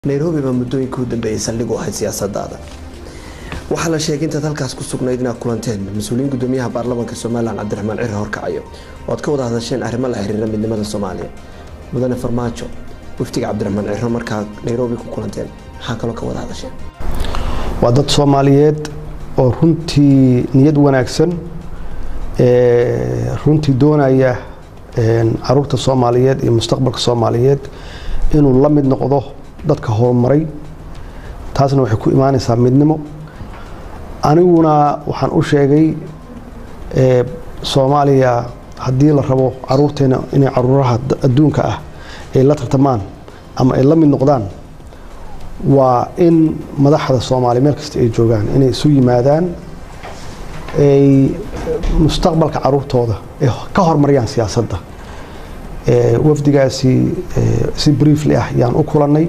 nairobi baa muddooyinka u dambeeyay saldhig u ahayd siyaasadaada waxaa la sheegay intaad halkaas ku sugnayd inaad kulanteen mas-uuliyiin gudoomiyaha baarlamaanka somalilan cabdiraxmaan ciri horkacayo oo aad ka wada hadasheen arrimo la xiriira midnimada soomaaliya mudane farmaajo wafdiga cabdiraxmaan ciro markaa nairobi ku kulanteen maxaa kaloo ka wada hadasheen waa dad soomaaliyeed oo runtii niyad wanaagsan runtii doonaya caruurta soomaaliyeed iyo mustaqbalka soomaaliyeed inuu la mid noqdo dadka horumaray taasna waxay ku imaanaysaa midnimo aniguna waxaan u sheegay soomaaliya haddii la rabo caruurteena inay caruuraha adduunka ah ay la tartamaan ama ay la mid noqdaan waa in madaxda soomaaliya meel kasta ay joogaan inay isu yimaadaan ay mustaqbalka caruurtooda ay ka horumariyaan siyaasadda wafdigaasi si briefly ah yaan u kulannay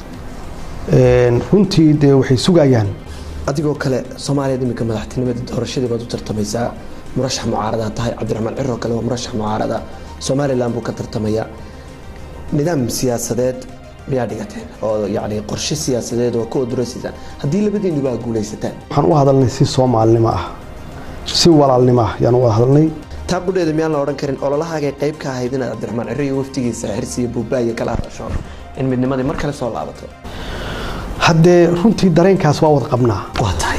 runtii dee waxay sugayaan adigoo kale soomaaliya iminka madaxtinimada doorashadii baad u tartamaysaa murashax mucaarada tahay cabdiraxmaan ciro kale waa murashax mucaarada somalilan buu ka tartamaya nidaam siyaasadeed miyaa dhigateen oo yani qorshe siyaasadeed oo ka oduraysaan haddii labadiinuba aad guulaysataan waxaan u hadalnay si soomaalinimo ah si walaalnimo ah yaan u wada hadalnay taa qudheeda miyaan la odhan karin ololahaagay qayb ka ahayd inaad cabdiraxmaan ciro iyo waftigiisa xirsiiyo buubaaya kala hadasho in midnimadii mar kale soo laabato haddee runtii dareenkaas waa wada qabnaa waa tahay